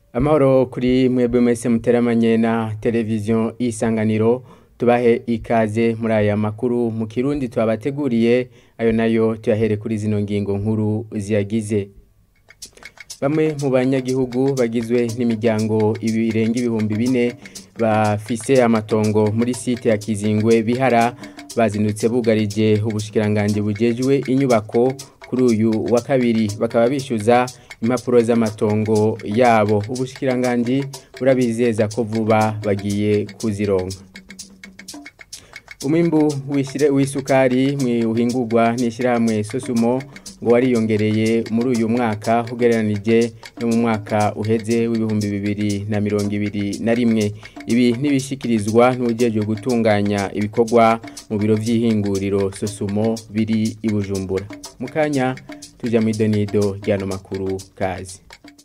amahoro kuri mwebwe mwese muteramanye na televiziyo isanganiro tubahe ikaze muri aya makuru mu kirundi twabateguriye ayo nayo tuyahere kuri zino ngingo nkuru ziyagize bamwe mu banyagihugu bagizwe n'imiryango irenga ibihumbi bine bafise amatongo muri site ya kizingwe bihara bazindutse bugarije ubushikiranganji bujejwe inyubako kuri uyu wa kabiri bakaba bishyuza impapuro z'amatongo yabo ubushikiranganji burabizeza ko vuba bagiye kuzironka umwimbu w'isukari uhingurwa n'ishyirahamwe sosumo ngo wariyongereye muri uyu mwaka ugereranije no mu mwaka uheze w'ibihumbi bibiri na mirongo ibiri na rimwe ibi ntibishyikirizwa n'uburyo gutunganya ibikorwa mu biro by'ihinguriro sosumo biri i bujumbura mu kanya tujya mu idonido ry'ano makuru kazi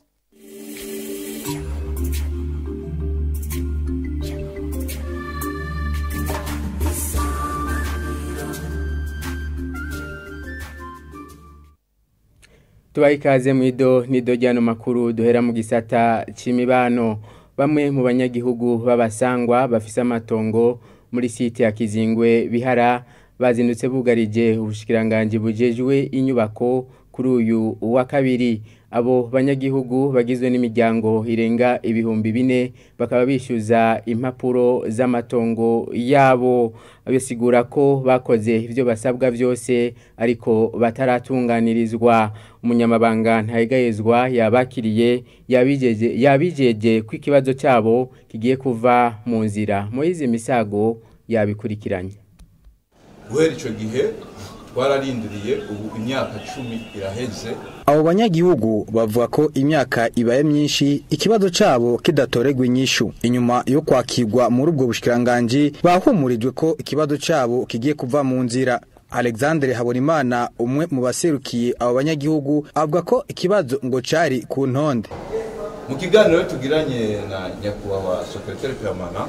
tubaye ikaze mu ido nido ry'ano makuru duhera mu gisata cy'imibano bamwe mu banyagihugu b'abasangwa bafise amatongo muri site ya kizingwe bihara bazindutse bugarije ubushikiranganji bujejwe inyubako kuri uyu wa kabiri abo banyagihugu bagizwe n'imiryango irenga ibihumbi bine bakaba bishyuza impapuro z'amatongo yabo basigura ko bakoze ibyo basabwa byose ariko bataratunganirizwa umunyamabanga ntayegayezwa yabakiriye yabijeje ko ikibazo cyabo kigiye kuva mu nzira muri izi misago yabikurikiranye guhera icyo gihe twararindiriye ubu imyaka cumi iraheze abo banyagihugu bavuga ko imyaka ibaye myinshi ikibazo cyabo kidatorerwa inyishu inyuma yo kwakirwa muri ubwo bushikiranganji bahumurijwe ko ikibazo cyabo kigiye kuva mu nzira alexandre habonimana umwe mu baserukiye abo banyagihugu avuga ko ikibazo ngo cyari ku ntonde mu kiganiro tugiranye na nyakubahwa sekretari permana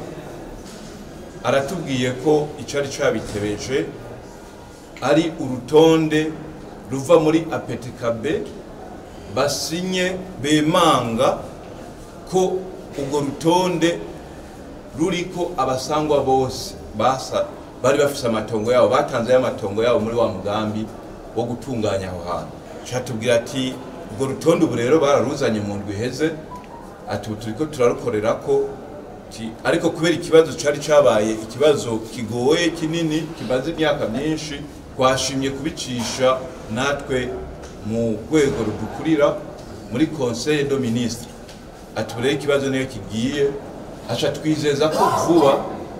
aratubwiye ko icyari cyabitebeje ari urutonde ruva muri apetikabe basinye bemanga ko urwo rutonde ruriko abasangwa bose basa bari bafise amatongo yabo batanzeyo amatongo yabo muri wa mugambi wo gutunganya aho hantu catubwira ati urwo rutonde ubu rero bararuzanye mu ndwi iheze ati ubu turiko turarukorera ko ariko kubera ikibazo cari cabaye ikibazo kigoye kinini kimaze imyaka myinshi twashimye kubicisha natwe mu rwego rudukurira muri conseil de ministre atubureye ikibazo niyo kigiye aca twizeza ko vuba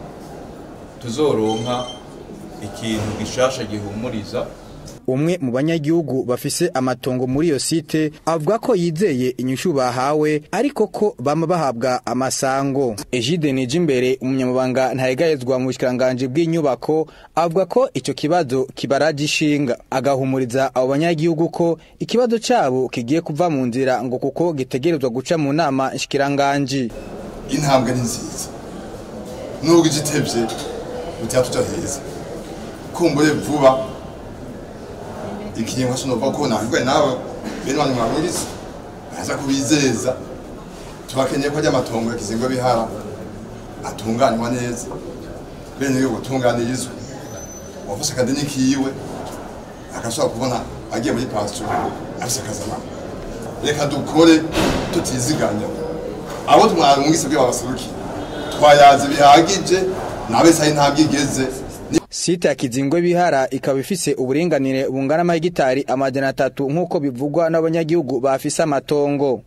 tuzoronka ikintu gishasha gihumuriza umwe mu banyagihugu bafise amatongo muri iyo site avuga ko yizeye inyishu bahawe ariko ko bama bahabwa amasango Egide Nijimbere umunyamabanga ntayegayezwa mu bushikiranganje bw'inyubako avuga ko ico kibazo kibaraje ishinga agahumuriza abo banyagihugu ko ikibazo cabo kigiye kuva mu nzira ngo kuko gitegerezwa guca mu nama nshikiranganje intambwe ni nziza nubwo igitevye utatuja heza kumbure vuba ikiringo sinova ko nahirwe nawe bene wanyu mwaburiza baza kubizeza tubakeneye ko ry'amatongo ya kizingo bihara atunganywa neza bene yo gutunganirizwa wafashe akadeni kiwe agashobora kubona agiye muri pasture afise akazana reka dukore tutiziganya abo tumwarungise bwe babaserukiye twayaze bihagije nabe sayi ntabwigeze Site ya Kizingwe bihara ikaba ifise uburinganire bungana amahegitari amajana atatu nk'uko bivugwa n'abanyagihugu bafise amatongo.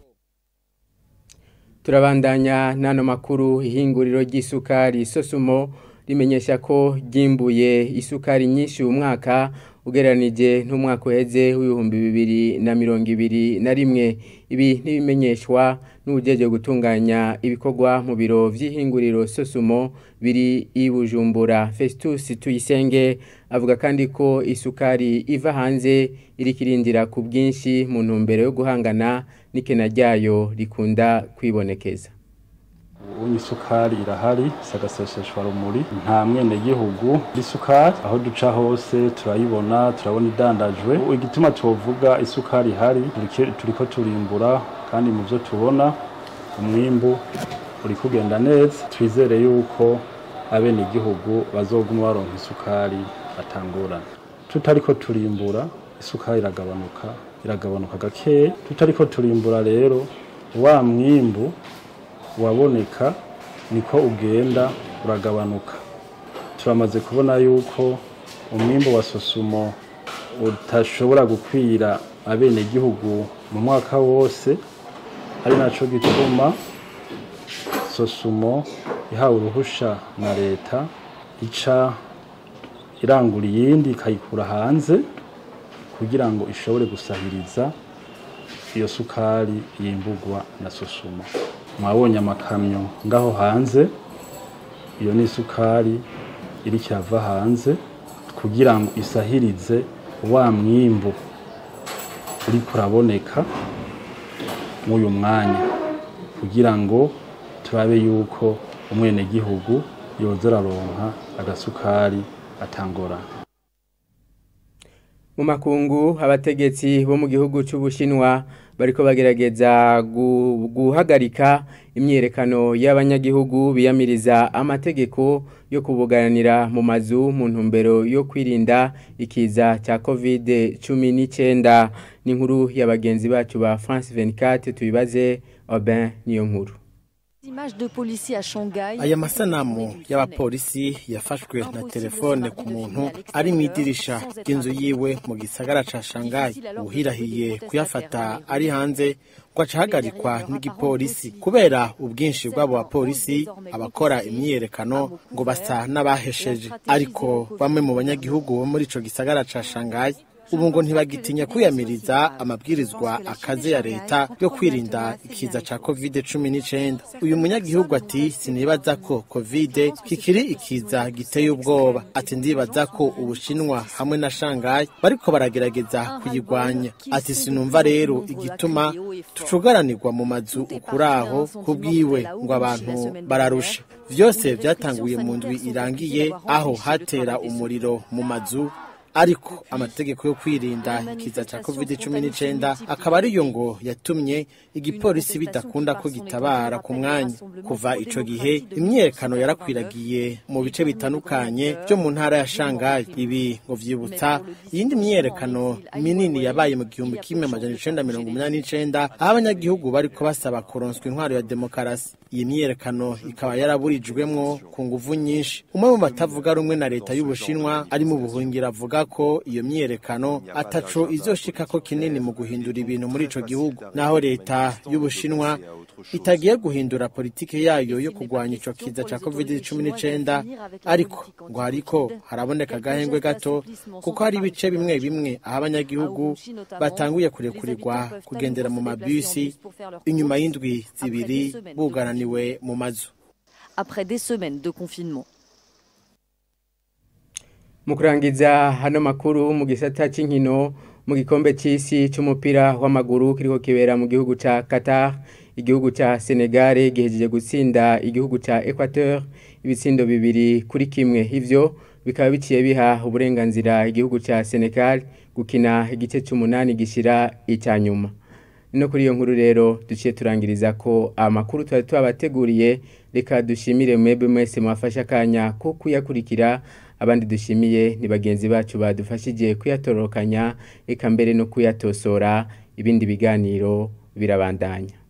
Turabandanya n'ano makuru ihinguriro ry'isukari Sosumo rimenyesha ko ryimbuye isukari nyinshi uyu mwaka ugereranije n'umwaka uheze w'ibihumbi bibiri na mirongo ibiri na rimwe ibi ntibimenyeshwa n'ubujeje gutunganya ibikorwa mu biro vy'ihinguriro Sosumo biri i Bujumbura Festus Tuyisenge avuga kandi ko isukari iva hanze irikirindira ku bwinshi mu ntumbero yo guhangana n'ikena ryayo rikunda kwibonekeza ubu isukari irahari sagaseseshwa rumuri nta mwene gihugu isukari aho duca hose turayibona turabona idandajwe igituma tuvuga isukari ihari turiko turimbura kandi mu byo tubona umwimbu uri kugenda neza twizere yuko abenegihugu bazoguma baronka isukari atangorana tutariko turimbura isukari iragabanuka iragabanuka gakeya tutariko turimbura rero wa mwimbu waboneka niko ugenda uragabanuka turamaze kubona yuko umwimbu wa sosumo utashobora gukwira abenegihugu mu mwaka wose ari naco gituma sosumo ihawe uruhusha na leta ica irangura iyindi ikayikura hanze kugira ngo ishobore gusahiriza iyo sukari yimbugwa na sosumo mwabonye amakamyo ngaho hanze iyo ni isukari iri kirava hanze kugira ngo isahirize wa mwimbu uri kuraboneka mw'uyu mwanya kugira ngo turabe yuko umwenegihugu yoza araronka agasukari atangorana mu makungu abategetsi bo mu gihugu cy'ubushinwa bariko bagerageza gu- guhagarika imyiyerekano y'abanyagihugu biyamiriza amategeko yo kubuganira mu mazu mu ntumbero yo kwirinda ikiza cya covid cumi n'icyenda n'inkuru ya bagenzi bacu ba france 24 tubibaze Aubin niyo nkuru Images de policiers à Shanghai. aya masanamu y'abapolisi yafashwe na telefone ku muntu ari mu idirisha ry'inzu yiwe mu gisagara ca shanghai uhirahiye kuyafata ari hanze ngo aca ahagarikwa n'igipolisi kubera ubwinshi bw'abo bapolisi abakora imyiyerekano ngo basa n'abahesheje ariko bamwe mu banyagihugu bo muri ico gisagara ca shanghai ubu ngo ntibagitinya kwiyamiriza amabwirizwa akaze ya leta yo kwirinda ikiza ca covid cumi n'icenda uyu munyagihugu ati sinibaza ko covid kikiri ikiza giteye ubwoba ati ndibaza ko ubushinwa hamwe na shanghai bariko baragerageza kuyigwanya ati sinumva rero igituma tucugaranirwa mu mazu ukuraho kubwiwe ngo abantu bararusha vyose vyatanguye mu ndwi irangiye aho hatera umuriro mu mazu ariko amategeko yo kwirinda ikiza cya covid cumi n'icyenda akaba ariyo ngo yatumye igipolisi bidakunda ko gitabara ku mwanya kuva ico gihe imyiyerekano yarakwiragiye mu bice bitandukanye byo mu ntara ya shanghai ibi ngo vyibutsa iyindi myiyerekano minini yabaye mu gihumbi kimwe amajana icenda mirongo umunani n'icenda aho abanyagihugu bariko basaba kuronswa intwaro ya demokarasi iyi myiyerekano ikaba yaraburijwemwo ku nguvu nyinshi umwe mu batavuga rumwe na leta y'ubushinwa ari mu buhungiro avuga ko iyo myiyerekano ataco izoshikako kinini mu guhindura ibintu muri ico gihugu naho leta y'ubushinwa itagiye guhindura politike yayo yo kurwanya ico kiza ca covid cumi n'icenda ariko ngo hariko haraboneka agahengwe gato kuko hari ibice bimwe bimwe aho abanyagihugu batanguye kurekurirwa kugendera mu mabisi inyuma y'indwi zibiri bugaraniwe mu mazu Après des semaines de confinement. mu kurangiza hano makuru mu gisata cy'inkino mu gikombe cy'isi cy'umupira w'amaguru kiriko kibera mu gihugu ca Qatar igihugu ca Senegal gihejeje gutsinda igihugu ca Equateur ibitsindo bibiri kuri kimwe ivyo bikaba biciye biha uburenganzira igihugu ca Senegal gukina igice c'umunani gishira icyanyuma no kuri iyo nkuru rero duciye turangiriza ko amakuru twari twabateguriye reka dushimire mwebwe mwese mwafashe akanya ko kuyakurikira abandi dushimiye ni bagenzi bacu badufashije kuyatororokanya eka mbere no kuyatosora ibindi biganiro birabandanya